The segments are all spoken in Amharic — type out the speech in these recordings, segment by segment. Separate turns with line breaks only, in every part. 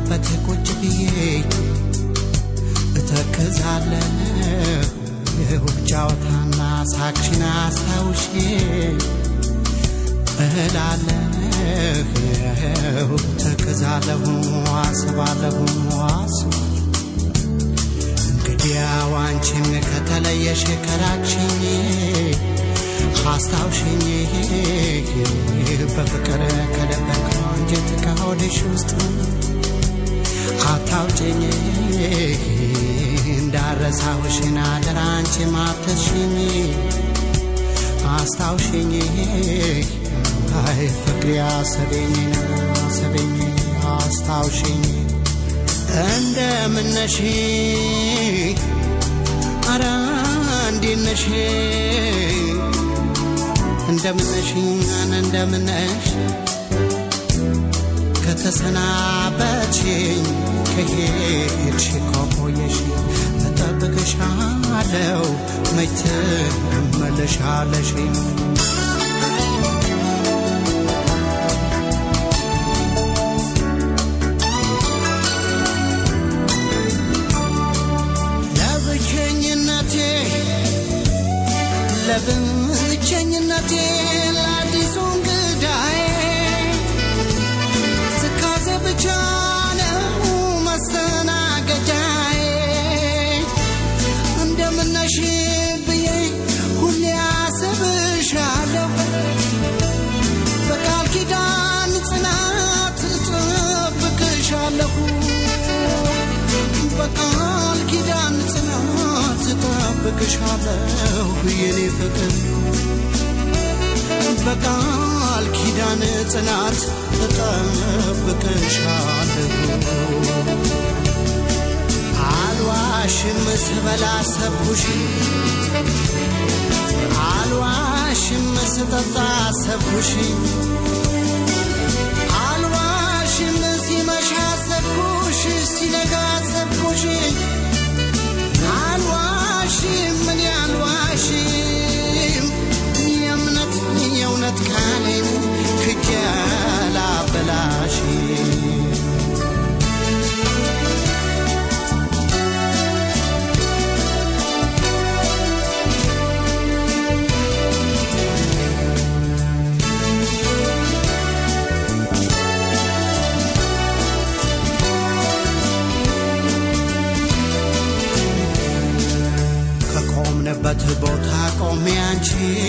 ከወጋንበት ቁጭ ብዬ እተክዛለሁ ጫወታና ሳቅሽን አስታውሼ እላለሁ ተክዛለሁ አስባለሁ አስባለሁ እንግዲያው አንቺም ከተለየሽ ከራቅሽኝ አስታውሽኝ በፍቅር ከደበቀው አንጀት ከሆድሽ ውስጥ አታውጭኝ እንዳረሳውሽን አደራ አንቺ ማተሽኝ አስታውሽኝ አይ ፍቅሬ አሰበኝ አሰበኝ አስታውሽኝ እንደምነሽ አረ እንዴነሽ እንደምነሽ እንደምነሽ ከተሰናበችኝ ከሄድሽ ከቆየሽ እጠብቅሻለሁ መች ትመለሻለሽ ለብቸኝነቴ ለብቸኝነቴ ለአዲሱ እንግዳዬ ትካዜ ብቻ ነው መስተናገጃዬ እንደምነሽ ብዬ ሁሌ አስብሻለሁ በቃል ኪዳን ጽናት እጠብቅሻለሁ በቃል ኪዳን ጽናት እጠብቅሻለሁ የኔ ፍቅር በቃል ኪዳን ጽናት እጠብቅሻለሁ አልዋሽም ስበላ ሰብኩሽ አልዋሽም ስጠጣ ሰብኩሽ አልዋሽም ሲመሻ ሰብኩሽ ሲነጋ ሰብኩሽ አልዋሽም ምን አልዋሽም የእምነት የእውነት ቃሌን ክጀላ በላሽ ከቆምንበት ቦታ ቆሜ አንቺ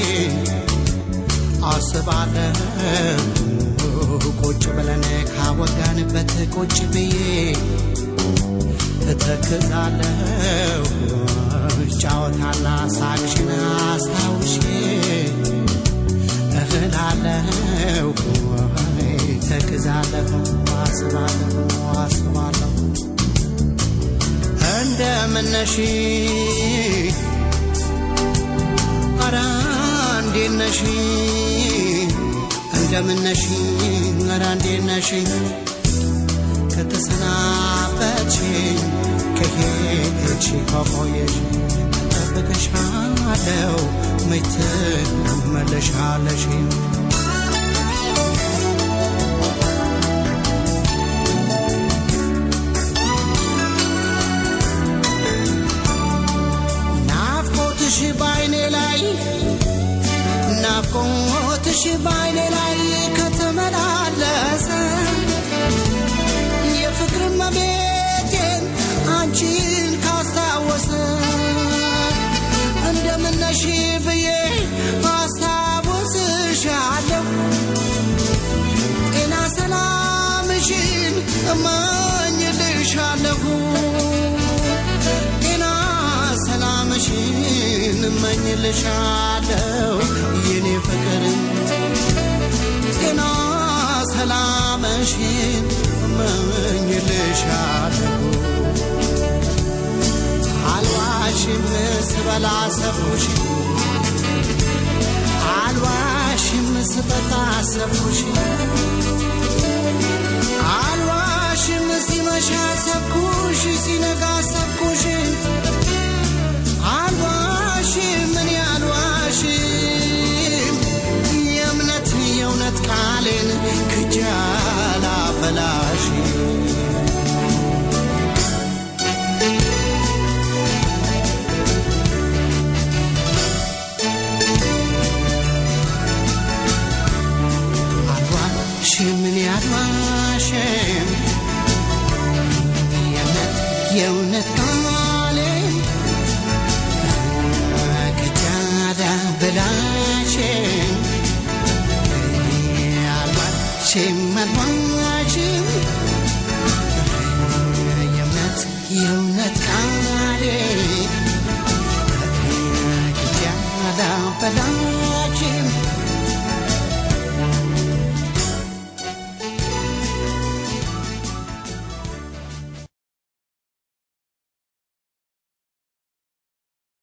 አስባለሁ ቁጭ ብለን ካወጋንበት ቁጭ ብዬ እተክዛለሁ ጫወታና ሳቅሽን አስታውሼ እህላለሁ ተክዛለሁ አስባለሁ አስባለሁ እንደምነሽ አረ እንዴት ነሽ እንደምነሽ አረ እንዴት ነሽ ከተሰናበችኝ ከሄድሽ ከቆየሽ እጠብቅሻለሁ መች ትመለሻለሽ ናፍቆትሽ ባይኔ ላይ ናፍቆትሽ ባይኔ ላይ ከተመላለሰ የፍቅር መቤቴን አንቺን ካስታወሰ እንደምነሽ ብዬ አስታውስሻለሁ ጤና ሰላምሽን እመኝልሻለሁ ጤና ሰላምሽን እመኝልሻለሁ የኔ ፍቅር ጤና ሰላምሽን እመኝልሻለሁ አልዋሽም ስበላ ሰብኩሽ አልዋሽም ስጠጣ ሰብኩሽ አልዋሽም ሲመሻ ሰብኩሽ ሲነጋ ሰብኩሽ አልዋሽም እኔ አልዋሽም የእምነት የእውነት ቃሌን ክጃላ በላሽ አልዋሽም የእውነት የእውነት ቃሌን ከጃዳ በላሽም አልዋሽም አልዋሽም የእውነት የእውነት